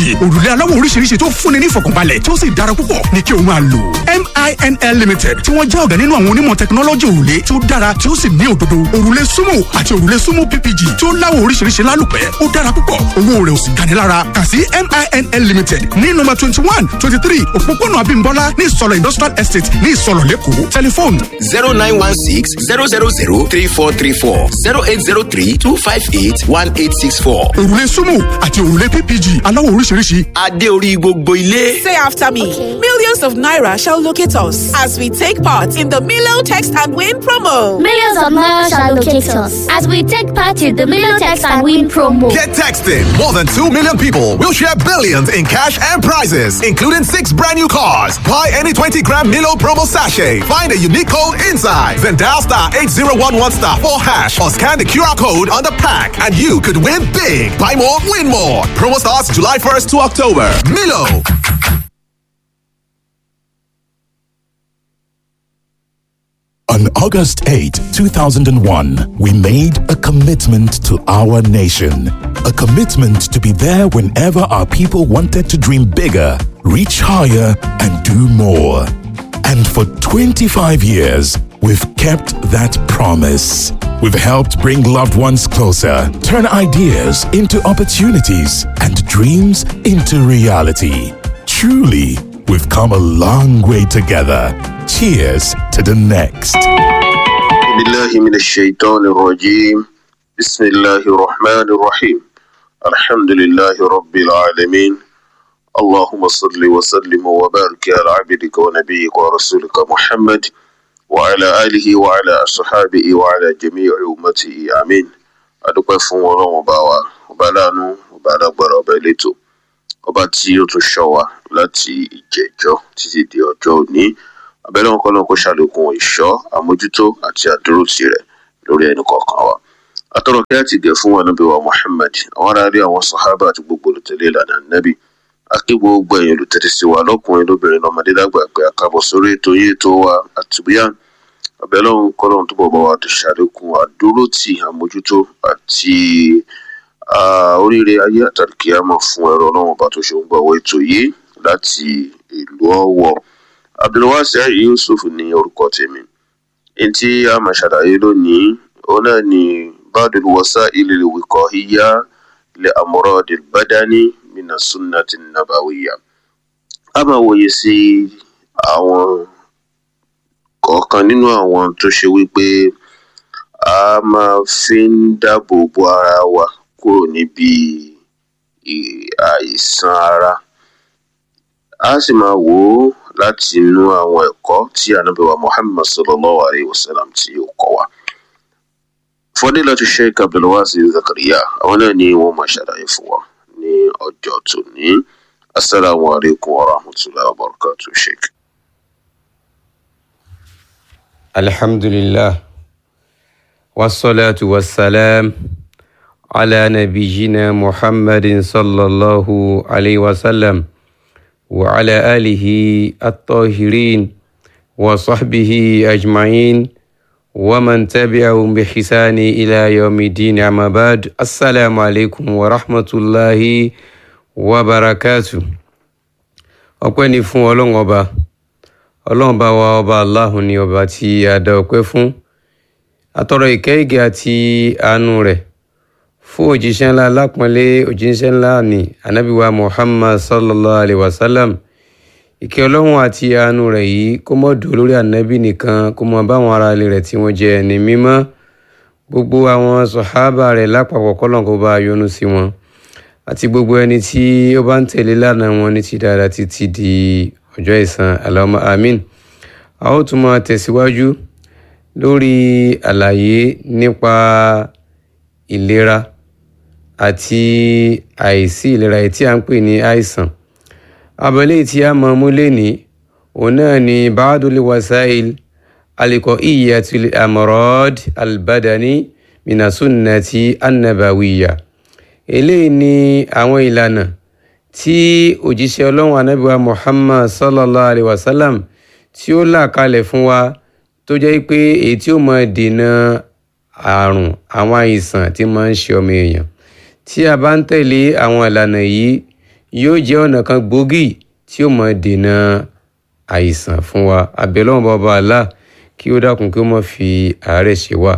òrùlé aláwọ̀ oríṣiríṣi tó fúnni ní ìfọ̀kànbalẹ̀ tí ó sì dára púpọ̀ ní kí o máa lò MINL Limited tí wọ́n jẹ́ ọ̀gá nínú àwọn onímọ̀ tẹkinọ́lọ́jì òrùlé tí ó dára tí ó sì ní òdodo òrùlé sumo àti òrùlé sumo PPG tí ó láwọ̀ oríṣiríṣi lálùpẹ́ ó dára púpọ̀ owó rẹ̀ ò sì gani lára kà sí MINL Limited ní nọ́mbà twenty one twenty three òpópónà Abímbọ́lá ní Ìsọ̀lọ̀ Industrial Estate ní Ìsọ̀lọ̀ Lẹ́kọ̀ọ́ tẹlifóònù zero nine one six zero zero zero three four three four zero eight zero three two five eight one eight six four. òrùlé sumo àti òrùlé PPG aláwọ̀ oríṣiríṣi adé orí gbogbo ilé. Say after me. Millions of naira shall locate us as we take part in the Milo Text and Win promo. Millions of naira shall locate us as we take part in the Million Text and Win promo. Get texting. More than 2 million people will share billions in cash and prizes, including six brand new cars. Buy any 20 gram Milo promo sachet. Find a unique code inside. Then dial star 8011 star 4 hash or scan the QR code on the pack and you could win big. Buy more, win more. Promo starts July 1st to October. Milo. On August 8, 2001, we made a commitment to our nation. A commitment to be there whenever our people wanted to dream bigger, reach higher, and do more. And for 25 years, we've kept that promise. We've helped bring loved ones closer, turn ideas into opportunities, and dreams into reality. Truly, we've come a long way together. Cheers to the next. بالله من الشيطان الرجيم بسم الله الرحمن الرحيم الحمد لله رب العالمين اللهم صل وسلم وبارك على عبدك ونبيك ورسولك محمد وعلى آله وعلى أصحابه وعلى جميع أمته آمين adúpẹ́ fún ọlọ́run ọba wa ọba láàánú ọba alágbára ọba elétò ọba tí ó tún ṣọ́ wa láti ìjẹjọ́ títí di ọjọ́ òní abẹ́lẹ́ wọn kọ́nà kó ṣàlékún ìṣọ́ àmójútó àti àdúrótì rẹ̀ lórí ẹnì kọ̀ọ̀kan wa atọ́rọ̀ kí á ti gẹ̀ fún ànábì wa Muhammad àwọn aráàlú àwọn sàhábà àti gbogbo olùtẹ̀lé ìlànà nábì akí gbogbo ẹ̀yin olùtẹ̀tẹ̀ sí wa lọ́kùnrin lóbìnrin lọ́mọdé lágbà pé àkàbọ̀ sórí ètò yìí ètò wa àtúbíyàn abẹ́lẹ́ wọn kọ́nà tó bọ̀ bá wa tó ṣàlékún àdúrótì àmójútó àti oríire ayé àtàlùkíyàmọ̀ fún ẹ̀rọ ọlọ́run ọba tó ṣe ń gbọ́ ètò yìí láti ìlú Ọ̀wọ̀ abdulwasi yusuf ní orúkọ tèmi ntí a máa ṣàlàyé lónìí òun náà ni badul wasa'il al-wiqahiyya li amrad al-badani mina sunnati nabawiyya a máa wòye sí àwọn kọ̀ọ̀kan nínú àwọn tó ṣe wípé a máa fi ń dáàbò bo ara wa kúrò níbi àìsàn ara a sì máa wò ó láti inú àwọn ẹ̀kọ́ tí ànábì wa muhammad sallallahu alayhi wa sallam tí ó kọ́ wa. fadilatu sheikh abdulwasi zakariya àwọn náà ni wọ́n máa ṣàlàyé fún wa ní ọjọ́ tòní asalaamu alaykum wa rahmatulahi wa barakatu sheikh. alhamdulillah wasalaatu wasalaam ala nabiyina muhammadin sallallahu alayhi wa sallam. وعلى آله الطاهرين وصحبه أجمعين ومن تبعهم بحسان إلى يوم الدين أما بعد السلام عليكم ورحمة الله وبركاته ọpẹ́ ni fún ọlọ́run ọba ọlọ́run bá wa ọba aláhùn ni ọba tí a dá ọpẹ́ fún atọrọ ìkẹ́ ìgẹ́ àti àánú rẹ̀ fún òjíṣẹ́ ńlá lápọ́nlé òjíṣẹ́ ńlá ní anábíwá muhammad sallallahu alayhi wa sallam ìkẹ́ ọlọ́run àti àánú rẹ̀ yìí kó mọ́ dùn lórí ànábì nìkan kó mọ́ báwọn ará ilé rẹ̀ tí wọ́n jẹ́ ẹni mímọ́ gbogbo àwọn sọ̀hábà rẹ̀ lápapọ̀ kọ́lọ́n kó bá yọ́nú sí wọn àti gbogbo ẹni tí ó bá ń tẹ̀lé lánàá wọn ní ti dáadáa títí di ọjọ́ ìsan allahumma amin a ó tún máa tẹ̀síwájú lórí àlàyé nípa ìlera àti àìsí ìlera yìí tí a ń pè ní àìsàn abẹ́lé tí a mọ̀ mú lẹ́ni òun náà ni ba'dul wasail alqaiyatul amrad albadani mina sunnati annabawiyya eléyìí ni àwọn ìlànà tí òjíṣẹ́ ọlọ́run anábìwá muhammad sallallahu alayhi wa sallam tí ó là kalẹ̀ fún wa tó jẹ́ pé èyí tí ó máa dènà àrùn àwọn àìsàn tí máa ń ṣe ọmọ èèyàn tí a bá ń tẹ̀lé àwọn ìlànà yìí yóò jẹ́ ọ̀nà kan gbòógì tí ó mọ̀ dènà àìsàn fún wa abẹ́lọ́wọ́n bàbá àlá kí ó dákun kí ó mọ̀ fi àárẹ̀ ṣe wá.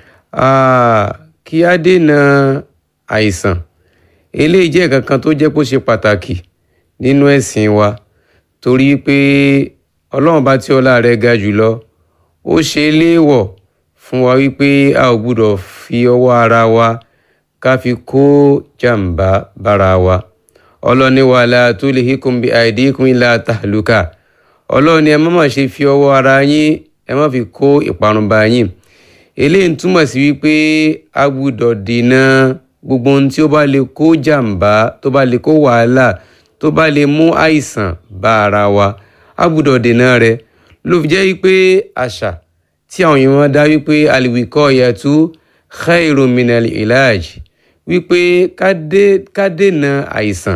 kí á dènà àìsàn eléyìí jẹ́ nǹkan kan tó jẹ́ kó ṣe pàtàkì nínú ẹ̀sìn wa torí pé ọlọ́run bá tí ọlá rẹ̀ ga jùlọ ó ṣe léèwọ̀ fún wa wípé a ò gbúdọ̀ fi ọwọ́ ara wa ká fi kó jàǹbá bára wa ọlọ́ni wala tulhikum bi aidikum ila tahluka ọlọ́ni ẹ má má ṣe fi ọwọ́ ara yín ẹ má fi kó ìparun bá yín eléyìí ń túmọ̀ sí wípé a gbúdọ̀ dènà gbogbo ohun tí ó bá lè kó jàǹbá tó bá lè kó wàhálà tó bá lè mú àìsàn bá ara wa a gbúdọ̀ dènà rẹ̀ ló fi jẹ́ wípé àṣà tí àwọn èèyàn dá wípé al-wiqayatu khairun minal ilaj wípé ká dènà àìsàn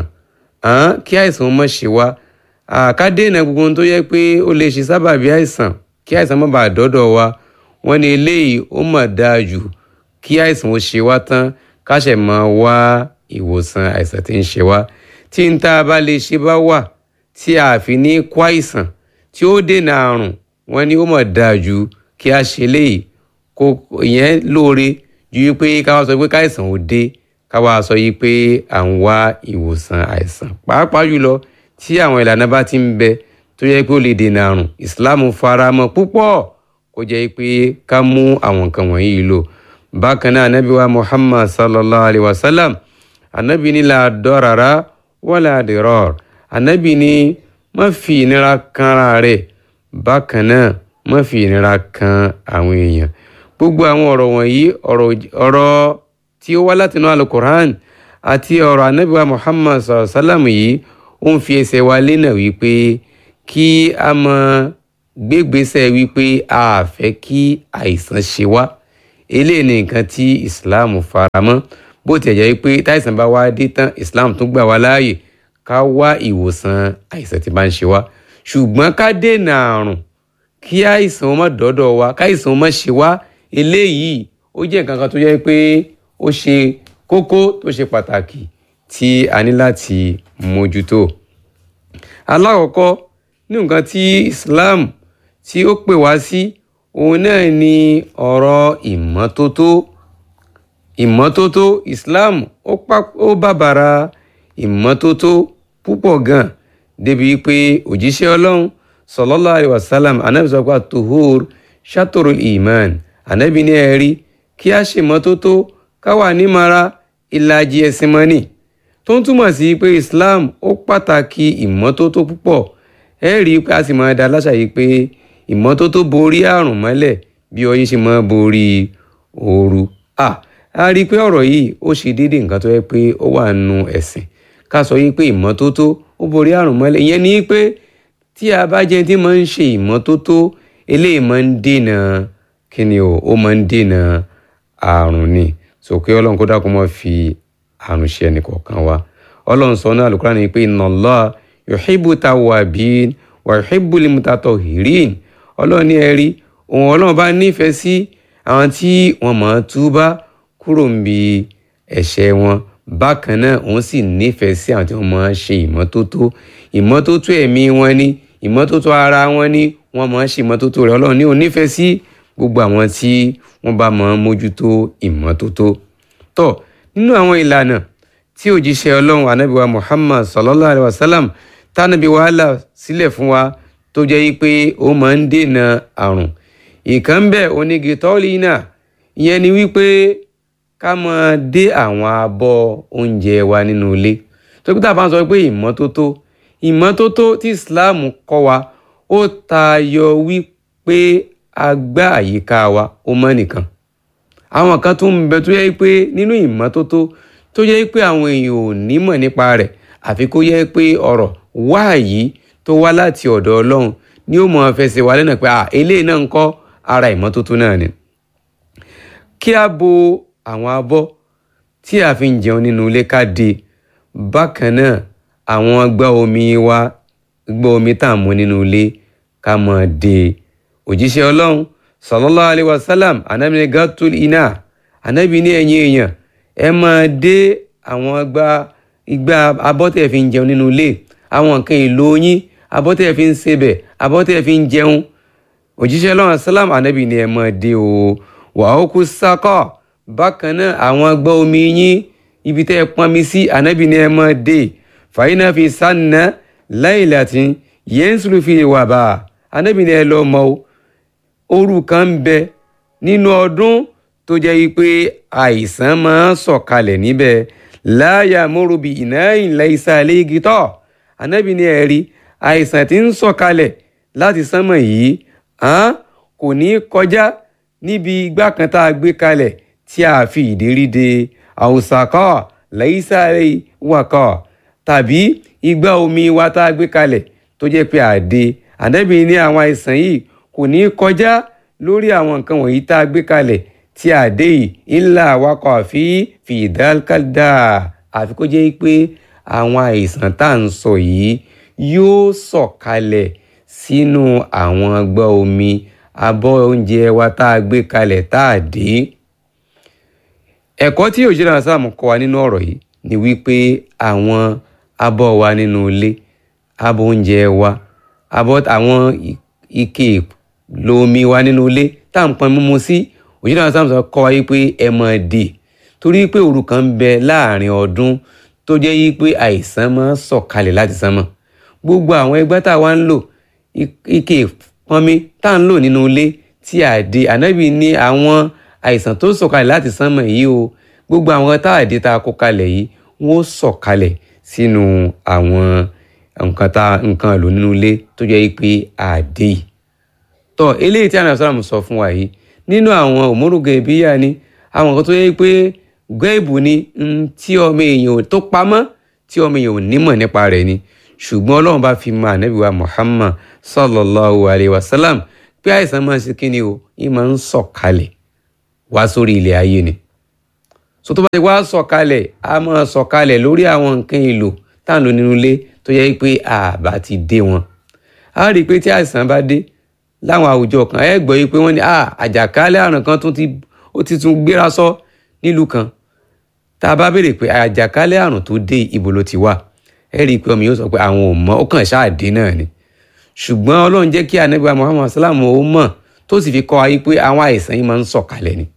kí àìsàn má ṣe wá ká dènà gbogbo ohun tó yẹ pé ó lè ṣe sábàbí àìsàn kí àìsàn má bàa dọ́dọ̀ wa wọ́n ní eléyìí ó mà dáa jù kí àìsàn ó ṣe wá tán ká ṣẹ̀ máa wá ìwòsàn àìsàn tí ń ṣe wá tí n tá a bá lè ṣe bá wà tí a fi ní kó àìsàn tí ó dènà àrùn wọ́n ní ó mà dáa jù kí a ṣe léyìí kó ìyẹn lóore ju wípé ká wá sọ pé káìsàn ò dé ká wá sọ yìí pé à ń wá ìwòsàn àìsàn pàápàá jùlọ tí àwọn ìlànà bá ti ń bẹ tó yẹ pé ó lè dènà àrùn ìsìláàmù faramọ́ púpọ̀ kó jẹ́ pé ká mú àwọn nǹkan wọ̀nyí lò bákan náà anabi wa muhammad sallallahu alayhi wa sallam anabi ní la dọ́rara wala dirar anabi ní má fi ìnira kanra rẹ̀ bákan náà má fi ìnira kan àwọn èèyàn gbogbo àwọn ọ̀rọ̀ wọ̀nyí ọ̀rọ̀ tí ó wá látinú alukur'an àti ọ̀rọ̀ anabiwa muhammad sallam yìí ó ń fi ẹsẹ̀ wa lẹ́nà wípé kí a mọ gbégbèsè wípé a fẹ́ kí àìsàn ṣe wá eléyìí ni nǹkan tí islam faramọ́ bó tiẹ̀ jẹ́ pé táìsàn bá wá dé tán islam tún gbà wá láàyè ká wá ìwòsàn àìsàn tí bá ń ṣe wá ṣùgbọ́n ká dènà àrùn kí àìsàn ó má dọ́dọ̀ wa káìsàn ó má ṣe wá eléyìí ó jẹ́ nǹkan kan tó jẹ́ pé ó ṣe kókó tó ṣe pàtàkì tí a ní láti mójútó. alákọ̀ọ́kọ́ ní nǹkan tí Islam tí ó pè wá sí òun náà ni ọ̀rọ̀ ìmọ́tótó ìmọ́tótó Islam ó bàbàrà ìmọ́tótó púpọ̀ gan débi pé òjíṣẹ́ Ọlọ́run sallallahu alaihi wasallam anabi sọ pé tuhur shatorul iman anabi ní ẹ̀rí kí a ṣe mọ́tótó ká wà nímara ìlàjì ẹ̀sìn mọ́nì tó ń túmọ̀ sí pé islam ó pàtàkì ìmọ́tótó púpọ̀ ẹ rí i pé a sì máa da láṣà yìí pé ìmọ́tótó borí àrùn mọ́lẹ̀ bí ọyẹ́ ṣe máa borí ooru a a rí i pé ọ̀rọ̀ yìí ó ṣe déédéé nǹkan tó yẹ pé ó wà nù ẹ̀sìn ká sọ yìí pé ìmọ́tótó ó borí àrùn mọ́lẹ̀ ìyẹn ni pé tí a bá jẹ́ tí máa ń ṣe ìmọ́tótó eléyìí máa ń dènà kí ni o ó máa ń dènà àrùn ni sòkè ọlọ́run kó dákun máa fi àrùn ṣe ẹnìkọ̀ọ̀kan wa ọlọ́run sọ náà Al-Qur'an ni pé inna Allah yuhibbu tawwabin wa yuhibbu limutatahirin ọlọ́run ní ẹ̀rí òun ọlọ́run bá nífẹ̀ẹ́ sí àwọn tí wọ́n máa túbá kúrò ń bi ẹ̀ṣẹ̀ wọn bákan náà òun sì nífẹ̀ẹ́ sí àwọn tí wọ́n máa ṣe ìmọ́tótó ìmọ́tótó ẹ̀mí wọn ni ìmọ́tótó ara wọn ni wọ́n máa ṣe ìmọ́tótó rẹ̀ ọlọ́run ní òun nífẹ̀ẹ́ sí gbogbo àwọn tí wọ́n bá máa mójútó ìmọ́tótó tó nínú àwọn ìlànà tí òjíṣẹ́ ọlọ́run anábìwá muhammad sallallahu alayhi wa sallam tánàbí wàhálà sílẹ̀ fún wa tó jẹ́ pé ó máa ń dènà àrùn ìkan bẹ́ẹ̀ onígi tọ́lì náà ìyẹn ni wípé ká máa dé àwọn abọ́ oúnjẹ wa nínú ilé tó kí tá a bá ń sọ pé ìmọ́tótó ìmọ́tótó tí islam kọ́ wa ó tayọ wípé agbá àyíká wa ó mọ́ nìkan àwọn kan tó ń bẹ tó yẹ pé nínú ìmọ́tótó tó yẹ pé àwọn èèyàn ò nímọ̀ nípa rẹ̀ àfi kó yẹ pé ọ̀rọ̀ wáàyí tó wá láti ọ̀dọ̀ ọlọ́run ni ó mọ̀ fẹsẹ̀ wá lẹ́nà pé eléyìí náà ń kọ́ ara ìmọ́tótó náà ni. kí a bo àwọn abọ́ tí a fi ń jẹun nínú ilé ká de bákan náà àwọn gbá omi wa gbá omi tá à ń mu nínú ilé ká mọ̀ de òjíṣẹ́ ọlọ́run sallallahu alayhi wa sallam anabi ní gatul ina anabi ní ẹ̀yin èèyàn ẹ máa dé àwọn gba ìgbà abọ́ tẹ̀ fi ń jẹun nínú ilé àwọn nǹkan èlò yín abọ́ tẹ̀ fi ń sebẹ̀ abọ́ tẹ̀ fi ń jẹun òjíṣẹ́ lọ́wọ́ sálàm ànábì ni ẹ máa dé o wà ó kú sákọ̀ bákan náà àwọn gbọ́ omi yín ibi tẹ́ ẹ pọnmi sí ànábì ni ẹ máa dé fàyínà fi sànà láìláti yẹnsùlù fi wà bá ànábì ni ẹ lọ mọ o òru kan ń bẹ nínú ọdún tó jẹ́ wípé àìsàn máa ń sọ̀kalẹ̀ níbẹ̀ láyà mórubì iná ìlẹ̀ ìsàlẹ̀ igi tọ̀ ànábì ni ẹ rí àìsàn tí ń sọ̀kalẹ̀ láti sánmọ̀ yìí hàn kò ní kọjá níbi igbá kan tá a gbé kalẹ̀ tí a fi ìdérí de àwòsàkọ́ lẹ́yìísàlẹ̀ wàkọ́ tàbí igbá omi wa tá a gbé kalẹ̀ tó jẹ́ pé àdé ànábì ní àwọn àìsàn yìí kò ní kọjá lórí àwọn nǹkan wọ̀nyí tá a gbé kalẹ̀ tí àdé yìí ńlá awakọ̀ àfi fìdálkádà àfi kó jẹ́ pé àwọn àìsàn tá à ń sọ yìí yóò sọ̀kalẹ̀ sínú àwọn ọgbọ́n omi abọ́ oúnjẹ wa tá a gbé kalẹ̀ tá a dé. ẹ̀kọ́ tí òjìlá sáàmù kọ́ wa nínú ọ̀rọ̀ yìí ni wípé àwọn abọ́ wa nínú ilé abọ́ oúnjẹ wa abọ́ àwọn ike lomi wa nínú ilé tá à ń pọn mímu sí òjìlá sáàmù sọ kọ́ wa wípé ẹ mọ̀ dé torí pé òru kan ń bẹ láàrin ọdún tó jẹ́ wípé àìsàn máa ń sọ̀kalẹ̀ láti sánmọ̀ gbogbo àwọn ẹgbẹ́ tá a wá ń lò ike pọnmi tá à ń lò nínú ilé tí a dé ànábì ní àwọn àìsàn tó sọ̀kalẹ̀ láti sánmọ̀ yìí o gbogbo àwọn tá a dé tá a kó kalẹ̀ yìí wọ́n sọ̀kalẹ̀ sínú àwọn nǹkan tá nǹkan lò nínú ilé tó jẹ́ pé a dé yìí. tọ́ eléyìí tí ànábì sọ́ràmù sọ fún wa yìí nínú àwọn òmùrùgà ìbíyà ni àwọn nǹkan tó yẹ pé gẹ́ẹ̀bù ni tí ọmọ èèyàn tó pamọ́ tí ọmọ èèyàn ò nímọ̀ nípa rẹ̀ ni ṣùgbọ́n ọlọ́run bá fi mọ ànábì wa muhammad sallallahu alayhi wa sallam pé àìsàn máa ń ṣe kí ni o yìí máa ń sọ̀kalẹ̀ wá sórí ilẹ̀ ayé ni so tó bá ti wá sọ̀kalẹ̀ a máa sọ̀kalẹ̀ lórí àwọn nǹkan èlò tá à ń lò nínú ilé tó yẹ pé àbá ti dé wọn a rí i pé tí àìsàn bá dé láwọn àwùjọ kan ẹ gbọ́ yìí pé wọ́n ní àjàkálẹ̀ àrùn kan tún ti ó ti tún gbéra sọ nílùú kan tá a bá béèrè pé àjàkálẹ̀ àrùn tó dé ibo ló ti wà ẹ rí i pé ọmọ yóò sọ pé àwọn ò mọ̀ ó kàn ṣáàdé náà ni ṣùgbọ́n ọlọ́run jẹ́ kí anabi muhammad salam ó mọ̀ tó sì fi kọ́ ayé pé àwọn àìsàn yìí máa ń sọ̀kalẹ̀ ni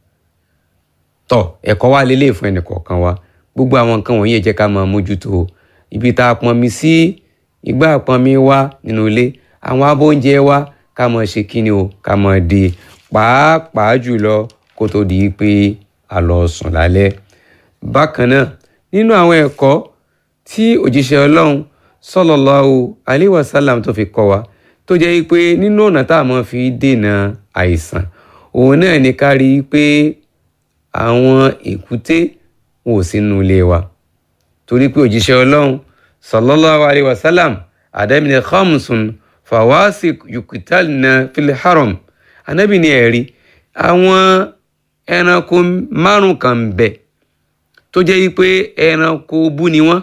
tọ́ ẹ̀kọ́ wa lélẹ̀ fún ẹnì kọ̀ọ̀kan wa gbogbo àwọn nǹkan wọ̀nyí ẹ jẹ́ ká máa mójútó ibi tá a pọnmi sí igbá pọnmi wa nínú ilé àwọn abọ́ oúnjẹ wa ká máa ṣe kíni o ká máa de pàápàá jùlọ kó tó di pé a lọ sùn lálẹ́ bákan náà nínú àwọn ẹ̀kọ́ tí òjíṣẹ́ ọlọ́run sallallahu alaihi wasallam tó fi kọ́ wa tó jẹ́ pé nínú ọ̀nà tá a máa fi dènà àìsàn òun náà ní ká rí i pé àwọn èkúté wọn ò sínú ilé wa torí pé òjíṣẹ́ ọlọ́run sallallahu alaihi wasallam àdámìnà khamsun fawasik yukutalna fil haram anábì ní ẹ̀rí àwọn ẹranko márùn kan bẹ̀ tó jẹ́ pé ẹranko bú ni wọ́n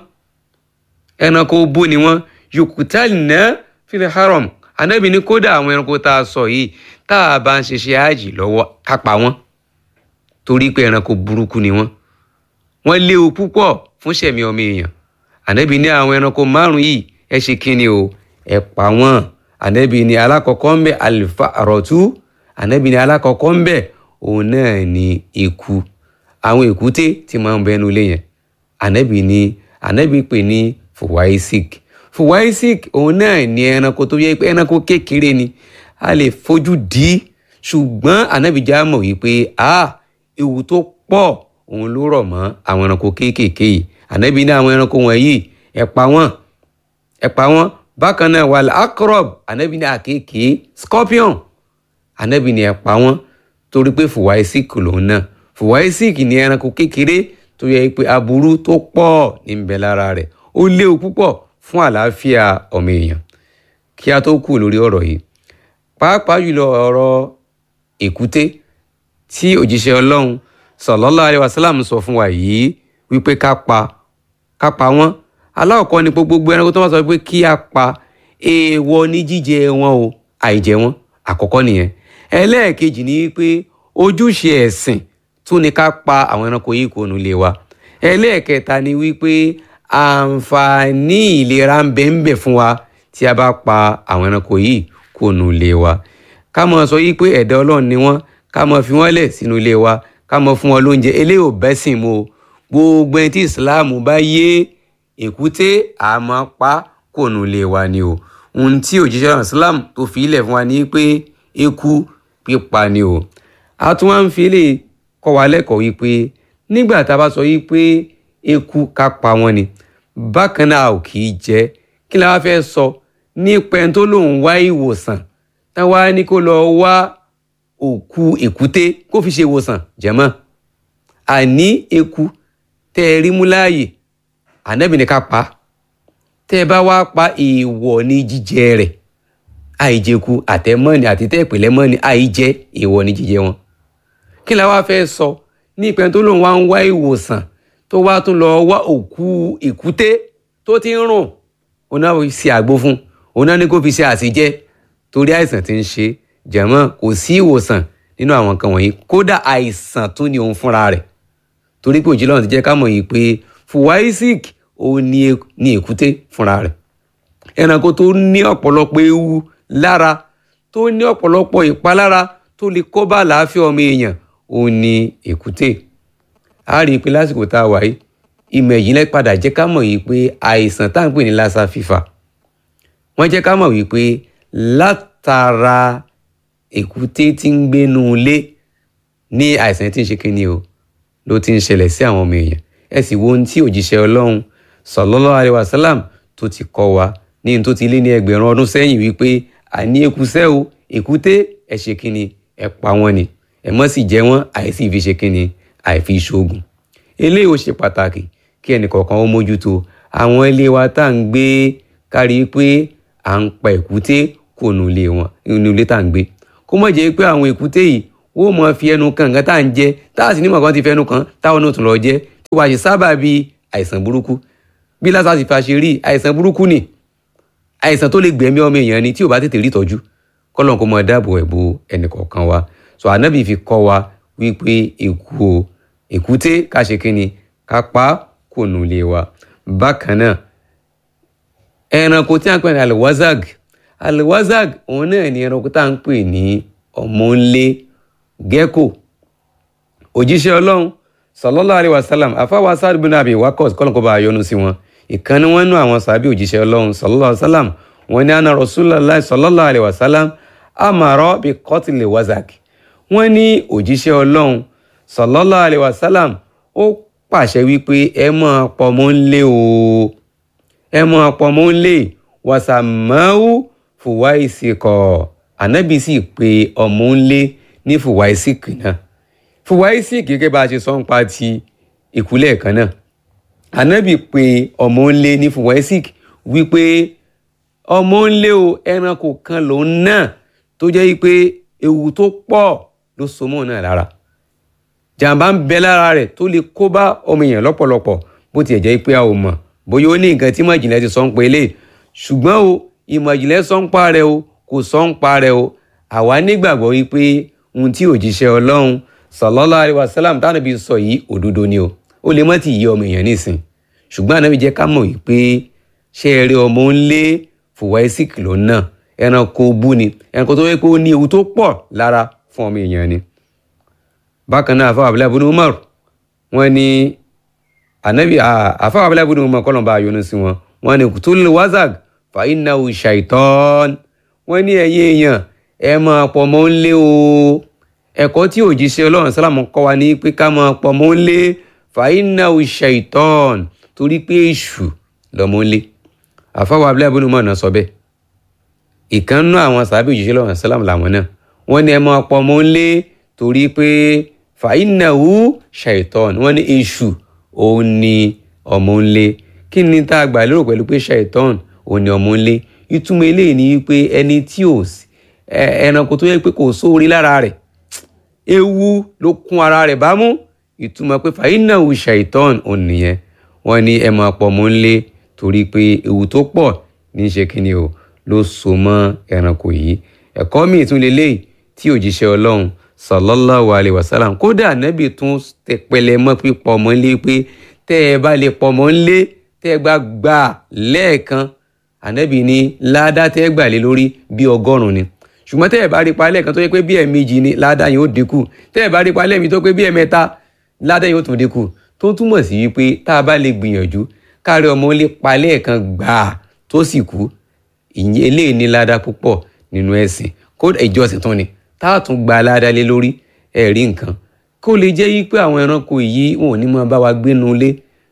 ẹranko bú ni wọ́n yukutalna fil haram anábì ní kódà àwọn ẹranko tá a sọ yìí tá a bá ń ṣiṣẹ́ àjì lọ́wọ́ ká pa wọ́n torí pé ẹranko burúkú ni wọ́n wọ́n léwu púpọ̀ fún ṣẹ̀mí ọmọ èèyàn ànábì ní àwọn ẹranko márùn yìí ẹ ṣe kíni o ẹ pa wọ́n ànábì ní alákọ̀ọ́kọ́ ń bẹ àlìfà àrọ̀tú ànábì ní alákọ̀ọ́kọ́ ń bẹ òun náà ní eku àwọn èkúté tí máa ń bẹnu ilé yẹn ànábì ní ànábì pè ní fùwáísík fùwáísík òun náà ní ẹranko tó yẹ pé ẹranko kékeré ni a lè fojú dì í ṣùgbọ́n ànábì já mọ̀ wípé ah ewu tó pọ̀ òun ló rọ̀ mọ́ àwọn ẹranko kéékèèké yìí ànábì ní àwọn ẹranko wọ̀nyí ẹ pa wọ́n ẹ pa wọ́n bákan náà wal akrob ànábì ní àkekèé scorpion ànábì ní ẹ pa wọ́n torí pé fùwáísík lòun náà fùwáísík ní ẹranko kékeré tó yẹ pé aburú tó pọ̀ ní ń bẹ lára rẹ̀ ó léwu púpọ̀ fún àlàáfíà ọmọ èèyàn kí a tó kù lórí ọ̀rọ̀ yìí pàápàá jùlọ ọ̀rọ̀ èkúté tí òjíṣẹ́ ọlọ́run sallallahu alaihi wasallam sọ fún wa yìí wípé ká pa ká pa wọ́n aláwọ̀kọ́ ni gbogbo ẹranko tó wá sọ pé kí a pa èèwọ̀ ní jíjẹ wọn o àìjẹ wọn àkọ́kọ́ nìyẹn ẹlẹ́ẹ̀kejì ni wípé ojúṣe ẹ̀sìn tún ni ká pa àwọn ẹranko yìí kò nù lé wa ẹlẹ́ẹ̀kẹta ni wípé àǹfààní ìlera ń bẹ ń bẹ fún wa tí a bá pa àwọn ẹranko yìí kó nu ilé wa ká mọ sọ yìí pé ẹ̀dá ọlọ́run ni wọ́n ká mọ fi wọ́n lẹ̀ sínú ilé wa ká mọ fún wọn lóúnjẹ eléyìí ò bẹ́sìn mu o gbogbo ẹni tí ìsìláàmù bá yé èkúté àmọ́ pa kó nu ilé wa ni o ohun tí òjíṣẹ́ ọ̀rọ̀ islam tó fi ilẹ̀ fún wa ní pé eku pípa ni o a tún wá ń fi lè kọ́ wa lẹ́kọ̀ọ́ wípé nígbà tá a bá sọ wípé eku ká pa wọn ni bákan náà ò kì í jẹ kí la wá fẹ́ sọ nípa ẹni tó lòun wá ìwòsàn táwa ní kó lọ wá òkú èkúté kó fi ṣe ìwòsàn jẹ̀mọ́ àní eku tẹ́ ẹ rí mú láàyè ànábì ní ká pa á tẹ́ ẹ bá wá pa èèwọ̀ ní jíjẹ rẹ̀ àìjẹku àtẹmọ́ni àti tẹ́ẹ̀pẹ̀lẹ́ mọ́ni àìjẹ èèwọ̀ ní jíjẹ wọn. kí la wá fẹ́ sọ ní ìpẹ́ tó lóun wá ń wá ìwòsàn tó wá tún lọ wá òkú èkúté tó ti ń rùn òun náà fi ṣe àgbo fún òun náà ní kó fi ṣe àṣìjẹ torí àìsàn tí ń ṣe jẹ̀mọ́ kò sí ìwòsàn nínú àwọn nǹkan wọ̀nyí kódà àìsàn tún ni òun fúnra rẹ̀ torí pé òjì lọ́run ti jẹ́ ká mọ̀ yìí pé fùwáísík òun ní èkúté fúnra rẹ̀ ẹranko tó ní ọ̀pọ̀lọpọ̀ ewu lára tó ní ọ̀pọ̀lọpọ̀ ìpalára tó lè kó bá àlàáfíà ọmọ èèyàn òun ní èkúté a rí i pé lásìkò tá a wà yìí ìmọ̀ ìjìnlẹ̀ padà jẹ́ ká mọ̀ yìí pé àìsàn tá à ń pè ní lassa fever wọ́n jẹ́ ká mọ̀ wípé látara èkúté tí ń gbénu ilé ní àìsàn tí ń ṣe kíni o ló ti ń ṣẹlẹ̀ sí àwọn ọmọ èèyàn ẹ sì wo ohun tí òjíṣẹ́ ọlọ́run sallallahu alaihi wasallam tó ti kọ́ wa ní tó ti lé ní ẹgbẹ̀rún ọdún sẹ́yìn wípé àní ekusẹ́ o èkúté ẹ ṣe kíni ẹ pa wọ́n ni ẹ mọ́ sì jẹ wọ́n àìsí fi ṣe kíni àìfi ṣoògùn eléyìí ó ṣe pàtàkì kí ẹnìkọ̀ọ̀kan ó mójútó àwọn ilé wa tá à ń gbé kárí pé à ń pa èkúté kò nù ilé wọn nínú ilé tá à ń gbé kó mọ̀ jẹ́ pé àwọn èkúté yìí wọ́n mọ̀ fi ẹnu kan nǹkan tá à ń jẹ tá à sì ní mọ̀kàn ti fẹ́ ẹnu kan táwọn náà tún lọ jẹ tí wàá ṣe sábà bí àìsàn burúkú bí lásà sì fa ṣe rí àìsàn burúkú ni àìsàn tó lè gbẹ̀mí ọmọ èèyàn ni tí ò bá tètè rí ìtọ́jú kọ́lọ́n kó mọ dáàbò ẹ̀bù ẹnìkọ̀ọ̀kan wa so ànábì fi kọ́ wa wípé èkú o èkúté ká ṣe kínni ká pa kò nù lé wa bákan náà ẹranko tí a ń pè ní alwazag alwazag òun náà ni ẹranko tá à ń pè ní ọmọnlé gecko òjíṣẹ́ ọlọ́run sallallahu alaihi wasallam afáwa sáàdù bin abi wakos kọ́lọ́n kó bá a yọ́nú sí wọn ìkànnì wọn nú àwọn sàbí òjíṣẹ́ ọlọ́run sallallahu alaihi wasallam wọn ní àná rasulullah sallallahu alaihi wasallam amara bi qatli wazag wọn ní òjíṣẹ́ ọlọ́run sallallahu alaihi wasallam ó pàṣẹ wípé ẹ máa pọmọ ńlé o ẹ máa pọmọ ńlé wàsàmáwù fùwáìsìkọ ànábì sì pé ọmọ ńlé ní fùwáìsìkì náà fùwáìsìkì gẹ́gẹ́ bá a ṣe sọ ń pa ti ìkúlẹ̀ kan náà ànábì pé ọmọ ńlé ní fùwáìsìkì wípé ọmọ ńlé o ẹranko kan lòun náà tó jẹ́ pé ewu tó pọ̀ ló so mọ́ náà lára jàǹbá ń bẹ lára rẹ̀ tó lè kó bá ọmọ èèyàn lọ́pọ̀lọpọ̀ bó tiẹ̀ jẹ́ pé a ò mọ̀ bóyá ó ní nǹkan tí ìmọ̀ ìjìnlẹ̀ ti sọ ń pa eléyìí ṣùgbọ́n o ìmọ̀ ìjìnlẹ̀ sọ ń pa rẹ̀ o kò sọ ń pa rẹ̀ o àwa nígbàgbọ́ wípé ohun tí òjíṣẹ́ ọlọ́run sallallahu alaihi wasallam táwọn ibi sọ yìí òdodo ni o ó lè mọ́ ti yí ọmọ èèyàn nísìn ṣùgbọ́n ànábi jẹ́ ká mọ̀ wípé ṣé ẹ rí ọmọ ń lé fùwáísìkì ló náà ẹranko bú ni ẹranko tó yẹ pé ó ní ewu tó pọ̀ lára fún ọmọ èèyàn ni bákan náà àfáà abúlé abúlé umar wọn ní anabi àfáà abúlé abúlé umar kọlọmba ayọnu sí wọn wọn ní kùtùlù wazag fàínàwù ṣàìtọ́n wọn ní ẹ̀yin èèyàn ẹ máa pọ̀ mọ́ ń lé o ẹ̀kọ́ tí òjíṣẹ́ ọlọ́run sálàmù kọ́ wa ní pé ká máa pọ̀ mọ́ ń lé fàínàwù ṣàìtọ́n torí pé èṣù lọ́mọ́ ń lé àfáà abúlé abúlé umar náà sọ bẹ́ẹ̀ ìkànnú àwọn sàbí òjíṣẹ́ ọlọ́run sálàmù làwọn náà wọn ní ẹ máa pọ̀ mọ́ ń lé torí pé fàínàwó ṣàìtọ́n wọ́n ní èṣù òun ni ọmọ ńlé kí ni tá a gbà lérò pẹ̀lú pé ṣàìtọ́n òun ni ọmọ ńlé ìtumọ̀ eléyìí ni wípé ẹni tí ò ẹranko tó yẹ pé kò sóore lára rẹ̀ ewu ló kún ara rẹ̀ bámú ìtumọ̀ pé fàínàwó ṣàìtọ́n òun nìyẹn wọ́n ní ẹ máa pọ̀ mọ́ ńlé torí pé ewu tó pọ̀ ní í ṣe kíni o ló so mọ́ ẹranko yìí ẹ̀kọ́ míì tún lélẹ́yìí tí òjíṣẹ́ ọlọ́run sallallahu alayhi wa sallam kódà nẹ́bì tún tẹpẹlẹ mọ́ pípọ̀ ọmọ ńlé pé tẹ́ ẹ bá lè pọ̀ ọmọ ńlé tẹ́ ẹ gbà gbà lẹ́ẹ̀kan ànábì ní ládá tẹ́ ẹ gbà lé lórí bí ọgọ́rùn-ún ni ṣùgbọ́n tẹ́ ẹ bá rí pa lẹ́ẹ̀kan tó yẹ pé bí ẹ̀ẹ̀mejì ni ládá yẹn ó dínkù tẹ́ ẹ bá rí pa lẹ́ẹ̀mejì tó pé bí ẹ̀ẹ̀mẹ́ta ládá yẹn ó tún dínkù tó túmọ̀ sí wípé tá a bá lè gbìyànjú kárí ọmọ lè pa lẹ́ẹ̀kan gbà tó sì kú ìyẹn eléyìí ní ládá púpọ̀ nínú ẹ̀sìn kó ìjọsìn tún ni tá a tún gba ládá lé lórí ẹ̀rí nǹkan kó lè jẹ́ wípé àwọn ẹranko yìí wọn ò ní máa bá wa gbénu ilé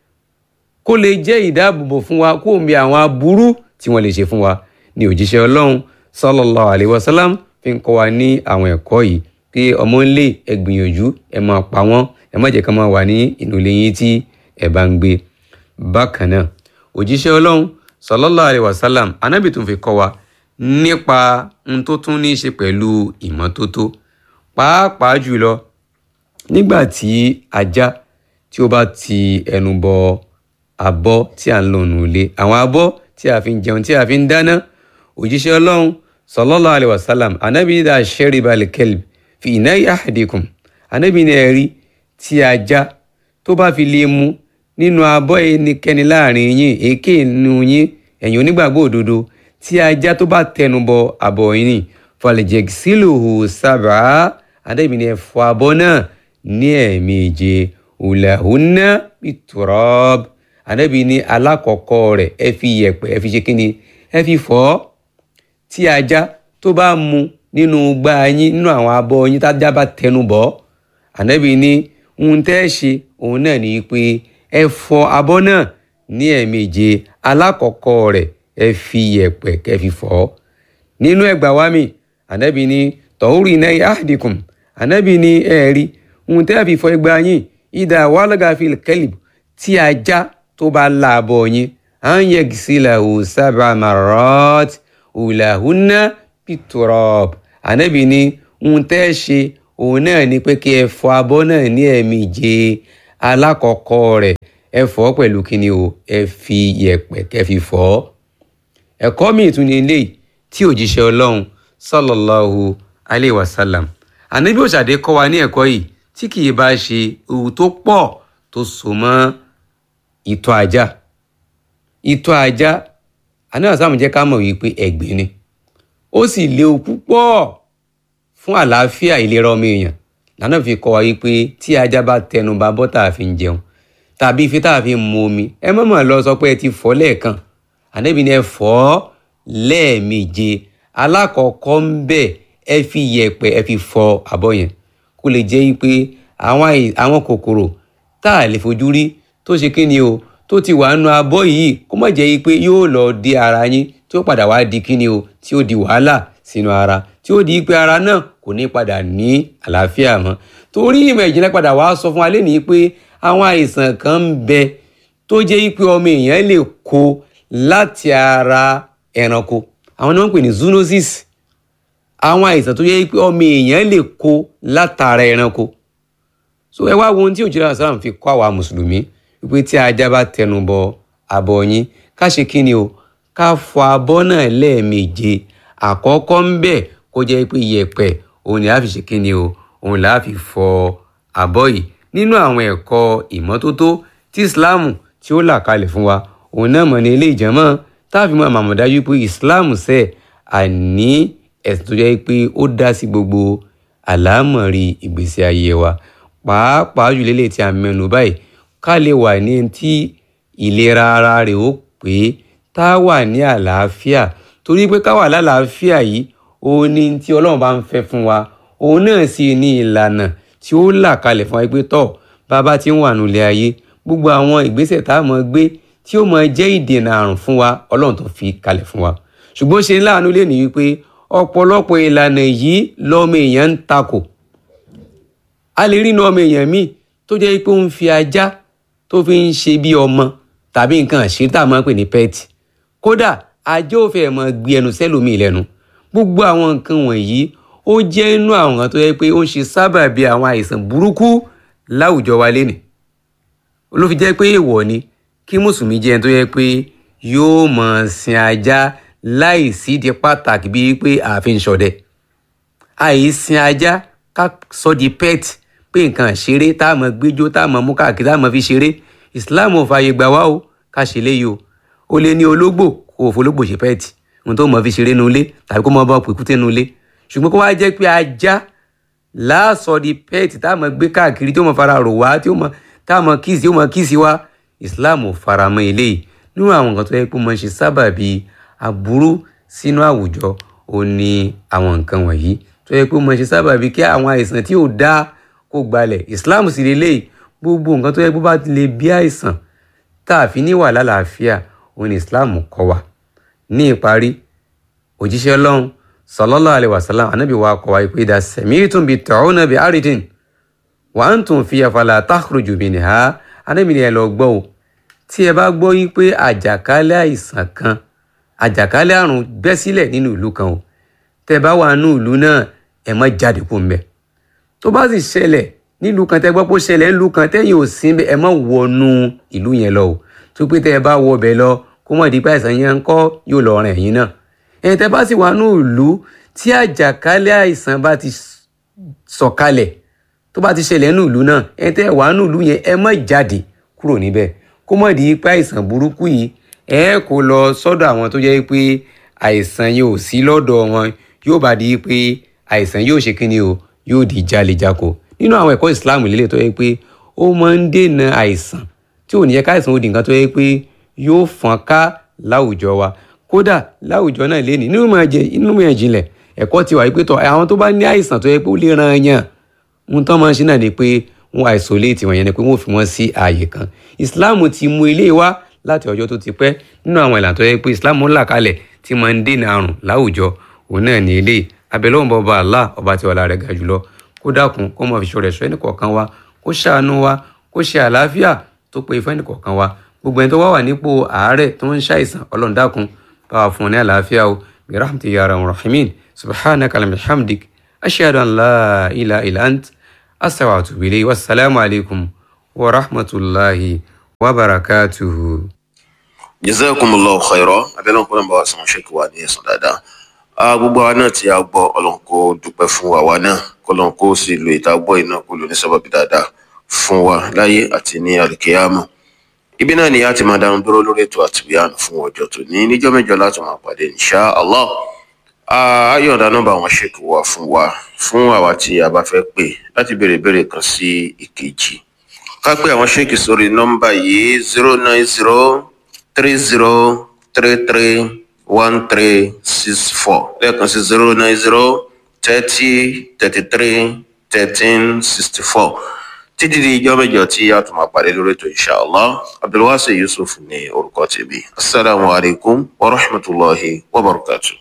kó lè jẹ́ ìdáàbòbò fún wa kó mi àwọn aburú tí wọ́n lè ṣe fún wa ní òjíṣẹ́ ọlọ́run sallallahu alaihi wasallam fi ń kọ́ wa ní àwọn ẹ̀kọ́ yìí pé ọmọ ńlẹ̀ ẹ gbìyànjú ẹ máa pa wọ́n ẹ má jẹ́ ká máa wà ní inú ilé yín tí ẹ bá ń gbé bákan náà òjíṣẹ́ ọlọ́run sallallahu alaihi wasallam anábì tún fi kọ́ wa nípa n tó tún ní í ṣe pẹ̀lú ìmọ́tótó pàápàá jùlọ nígbà tí ajá tí ó bá ti ẹnu bọ abọ́ tí à ń lò nù ilé àwọn abọ́ tí a fi ń jẹun tí a fi ń dáná òjíṣẹ́ ọlọ́run sallallahu alaihi wasallam anábì ní dà shariba al-kalb fi ina'i ahadikum anábì ní ẹ̀rí tí ajá tó bá fi lè mu nínú abọ́ ẹnikẹ́ni láàrin yín èké nínú yín ẹ̀yin onígbàgbọ́ òdodo tí ajá tó bá tẹnu bọ abọ́ yín falyagsiluhu sab'a anábì ní ẹ fọ abọ́ náà ní ẹ̀ẹ̀méje ulahunna biturab anabi ní alákọ̀ọ́kọ́ rẹ̀ ẹ fi yẹ̀pẹ̀ ẹ fi ṣe kíni ẹ fi fọ̀ ọ́ tí ajá tó bá mu nínú gbá yín nínú àwọn abọ́ yín tájá bá tẹnu bọ̀ anabi ní ohun tẹ́ ẹ ṣe òun náà ní pé ẹ fọ abọ́ náà ní ẹ̀ẹ̀méje alákọ̀ọ́kọ́ rẹ̀ ẹ fi yẹ̀pẹ̀ kẹ́ fi fọ̀ ọ́ nínú ẹgbà wa mi anabi ní tọ́húrì náà yahdikum anabi ní ẹ̀ẹ́rí ohun tẹ́ ẹ fi fọ ẹgbà yín ìdá wàlágà fil kalb tí ajá tó bá láàbọ̀ yín à ń yẹ sílẹ̀ ò sábà marot òlàhúnà pitrop ànábì ní ohun tẹ́ ẹ ṣe òun náà ni pé kí ẹ fọ abọ́ náà ní ẹ̀ẹ̀méje alákọ̀ọ́kọ́ rẹ̀ ẹ fọ̀ ọ́ pẹ̀lú kíni o ẹ fi yẹ̀pẹ̀ kẹ́ fi fọ̀ ọ́ ẹ̀kọ́ mi tún ní eléyìí tí òjíṣẹ́ ọlọ́run sallallahu alayhi wa sallam ànábì òṣàdé kọ́ wa ní ẹ̀kọ́ yìí tí kì í bá ṣe ewu tó pọ̀ tó so mọ́ ìtọ̀ ajá ìtọ̀ ajá anáà sáàmù jẹ́ ká mọ̀ wípé ẹ̀gbin ni ó sì léwu púpọ̀ fún àlàáfíà ìlera ọmọ èèyàn lànà fi kọ́ wa wípé tí ajá bá tẹnu ba bọ́ tá a fi ń jẹun tàbí ife tá a fi ń mu omi ẹ mọ̀mọ́ lọ sọ pé ẹ ti fọ̀ lẹ́ẹ̀kan ànábì ni ẹ fọ̀ ọ́ lẹ́ẹ̀méje alákọ̀ọ́kọ́ ń bẹ̀ ẹ fi yẹ̀pẹ̀ ẹ fi fọ̀ abọ́ yẹn kó lè jẹ́ wípé àwọn kòkòrò tá a lè fojú rí tó ṣe kí ni o tó ti wà nù abọ́ yìí kó má jẹ́ pé yóò lọ di ara yín tí ó padà wá di kí ni o tí ó di wàhálà sínú ara tí ó di pé ara náà kò ní padà ní àlàáfíà mọ́ torí ìmọ̀ ìjìnlẹ̀ padà wá sọ fún wa lẹ́nìí pé àwọn àìsàn kan ń bẹ tó jẹ́ pé ọmọ èèyàn lè kó láti ara ẹranko àwọn náà ń pè ní zoonosis àwọn àìsàn tó jẹ́ pé ọmọ èèyàn lè kó látara ẹranko so ẹ wá wo ohun tí òjìlá sàlám fi kọ́ àwa mùsùlùmí wípé tí ajá bá tẹnu bọ abọ́ yín ká ṣe kí ni o ká fọ abọ́ náà lẹ́ẹ̀méje àkọ́kọ́ ń bẹ̀ kó jẹ́ pé yẹ̀pẹ̀ òun ni a fi ṣe kí ni o òun là á fi fọ abọ́ yìí nínú àwọn ẹ̀kọ́ ìmọ́tótó tí islam tí ó là kalẹ̀ fún wa òun náà mọ̀ ní ilé ìjẹ́mọ́ táàfin mọ́ àmọ̀ dájú pé islam sẹ́ àní ẹ̀sìn tó jẹ́ pé ó dá sí gbogbo àlámọ̀rí ìgbésí ayé wa pàápàá jù lélẹ̀ tí a mẹ́nu báyìí ká lè wà ní tí ìlera ara rẹ̀ ó pé tá a wà ní àlàáfíà torí pé ká wà lálàáfíà yìí òun ni tí ọlọ́run bá ń fẹ́ fún wa òun náà sì ní ìlànà tí ó là kalẹ̀ fún wa pé tọ́ bàbá tí ń wà nulẹ̀ ayé gbogbo àwọn ìgbésẹ̀ tá a mọ̀ gbé tí ó mọ̀ jẹ́ ìdènà àrùn fún wa ọlọ́run tó fi kalẹ̀ fún wa ṣùgbọ́n ṣe láàánú lè ní wípé ọ̀pọ̀lọpọ̀ ìlànà yìí lọ́mọ èèyàn ń takò a lè rí inú ọmọ èèyàn míì tó jẹ́ pé ó ń fi ajá tó fi ń ṣe bí ọmọ tàbí nǹkan àṣírí tá a máa ń pè ní pẹ́ẹ̀tì kódà ajá ò fẹ́ mọ gbé ẹnu sẹ́lòmíì lẹ́nu gbogbo àwọn nǹkan wọ̀nyí ó jẹ́ inú àwọn nǹkan tó yẹ pé ó ń ṣe sábàbí àwọn àìsàn burúkú láwùjọ wa lénìí ló fi jẹ́ pé èèwọ̀ ni kí mùsùlùmí jẹ́ ẹni tó yẹ pé yóò mọ̀ sin ajá láì sídìí pàtàkì bíi pé ààfin ṣọdẹ àìsìn ajá ká sọ di pet pé nǹkan ṣeré tá a mọ̀ gbẹjọ tá a mọ̀ mú káàkiri tá a mọ̀ fi ṣeré islam ò fààyè gbà wá o ká ṣe léyìí o ó lé ní ológbò kó o fológbò ṣe pẹ́ẹ̀tì ohun tó mọ̀ fi ṣeré nu ilé tàbí kó mọ̀ bá pèkúté nu ilé ṣùgbọ́n kó wá jẹ́ pé ajá láàsọ di pẹ́ẹ̀tì tá a mọ̀ gbé káàkiri tí ó mọ̀ fara rò wá tí ó mọ̀ tá a mọ̀ kíìsì tí ó mọ̀ kíìsì wá Islam ò faramọ́ eléyìí nínú àwọn nǹkan tó yẹ pé mọ̀ ṣe sábàbí aburú sínú àwùjọ ó ní àwọn nǹkan wọ̀nyí tó yẹ pé mọ̀ ṣe sábàbí kí àwọn àìsàn tí ò dáa kó gbalẹ̀ Islam sì lélẹ́yìí gbogbo nǹkan tó yẹ pé bá ti lè bí àìsàn tá a fi ní wà lálàáfíà òun ni Islam kọ́ wa ní ìparí òjíṣẹ́ Ọlọ́run sallallahu alaihi wasallam anabi wa kọ́ wa pé idha sami'tum bi ta'una bi aridin wa antum fiha fala takhruju minha anabi ni ẹ lọ gbọ́ o tí ẹ bá gbọ́ yí pé àjàkálẹ̀ àìsàn kan àjàkálẹ̀ àrùn bẹ́ sílẹ̀ nínú ìlú kan o tẹ́ bá wà nínú ìlú náà ẹ má jáde kó ń bẹ̀ tó bá sì ṣẹlẹ̀ nílùú kan tẹ́ gbọ́ pé ó ṣẹlẹ̀ nílùú kan tẹ́yìn ò sí ẹ má wọnú ìlú yẹn lọ o tó pé tẹ́ ẹ bá wọ ọbẹ̀ lọ kó mọ̀ dípẹ́ àìsàn yẹn ń kọ́ yóò lọ rìn ẹ̀yìn náà ẹ̀yin tẹ́ bá sì wà nínú ìlú tí àjàkálẹ̀ àìsàn bá ti sọ̀kalẹ̀ tó bá ti ṣẹlẹ̀ nínú ìlú náà ẹ̀yin tẹ́ wà nínú ìlú yẹn ẹ má jáde kúrò níbẹ̀ kó mọ̀ dípẹ́ àìsàn burúkú yìí ẹ kó lọ sọ́dọ̀ àwọn tó jẹ́ pé àìsàn yìí ò sí lọ́dọ̀ wọn yóò bá di pé àìsàn yóò ṣe kíni o yóò di jalejako nínú àwọn ẹ̀kọ́ ìsìláàmù lílẹ̀ tó yẹ pé ó máa ń dènà àìsàn tí ò ní yẹ káìsàn ó di nǹkan tó yẹ pé yóò fọ́n ká láwùjọ wa kódà láwùjọ náà lé ní nínú mọ̀ ìjìnlẹ̀ ẹ̀kọ́ ti wà pé tọ́ àwọn tó bá ní àìsàn tó yẹ pé ó lè ran yàn ń tán máa ń ṣe náà ni pé wọ́n isolate wọn yẹn ni pé wọ́n fi wọ́n sí ààyè kan ìsìláàmù ti mú ilé wá láti ọjọ́ tó ti pẹ́ nínú àwọn ìlànà tó yẹ pé ìsìláàmù ń là kalẹ̀ tí máa ń dènà àrùn láwùjọ òun náà ní ilé abẹ́lẹ́wọ̀n bọba Allah ọba tí ọlá rẹ̀ ga jùlọ kó dákun kó mọ̀ fi ṣọ́ rẹ̀ ṣọ́ ẹnì kọ̀ọ̀kan wa kó ṣàánú wa kó ṣe àlàáfíà tó pé fún ẹnì kọ̀ọ̀kan wa gbogbo ẹni tó wá wà nípò àárẹ̀ tó ń ṣàìsàn ọlọ́run dákun bá wa fún un ní àlàáfíà o bi rahmati ya rahman rahimin subhanaka lam hamdik ashhadu an la ilaha illa ant astaghfiruka wa atubu ilayhi wassalamu alaikum wa rahmatullahi wa barakatuhu. jazakumullahu khairan abẹ́lẹ́ òkú náà bá wa sọ̀rọ̀ ṣẹ́kì wa ní ẹ̀sán dáadáa gbogbo àwa náà tí a gbọ́ ọlọ́run kó dúpẹ́ fún àwa náà kọ́lọ́run kó sì lo ìta gbọ́ iná kó lò ní sábàbí dáadáa fún wa láyé àti ní àlùkìyámà ibi náà ni a ti máa dánu dúró lórí ètò àtìbíyànù fún ọjọ́ tó ní níjọ́ mẹ́jọ láti máa pàdé insha Allah ayọ̀dá nọ́mbà wọn ṣèkì wá fún wa fún àwa tí a bá fẹ́ pè láti béèrè béèrè kan sí ìkejì ká pé àwọn ṣèkì sórí nọ́mbà yìí zero nine zero three zero three three one three six four lẹ́ẹ̀kan sí zero nine zero thirty thirty three thirteen sixty four títí di ijọ́ mẹ́jọ tí a tún máa pàdé lórí ètò inshallah abdulwasi yusuf ní orúkọ tèmi asalaamualeykum wa rahmatulahi wa barakatuh.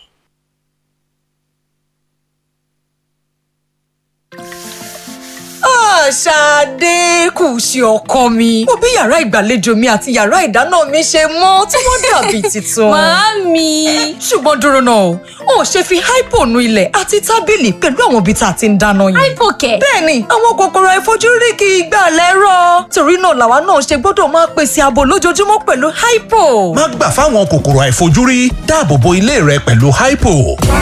Ṣadé kù sí ọkọ mi. Mo bí yàrá ìgbàlejò mi àti yàrá ìdáná mi ṣe mọ́ tí wọ́n dàbí tuntun. Màámi. Ṣùgbọ́n dúró náà, o ò ṣe fi hypo nu ilẹ̀ àti tábìlì pẹ̀lú àwọn ibi tá a ti ń dáná yìí. Hypo kẹ̀. Bẹ́ẹ̀ni, àwọn kòkòrò àìfojúrí kì í gbà lẹ́rọ̀. Torí náà làwa náà ṣe gbọ́dọ̀ máa pèsè ààbò lójoojúmọ́ pẹ̀lú hypo. má gbà fáwọn kòkòrò àìfojúrí dáàbò bo ilé rẹ pẹ̀lú hypo.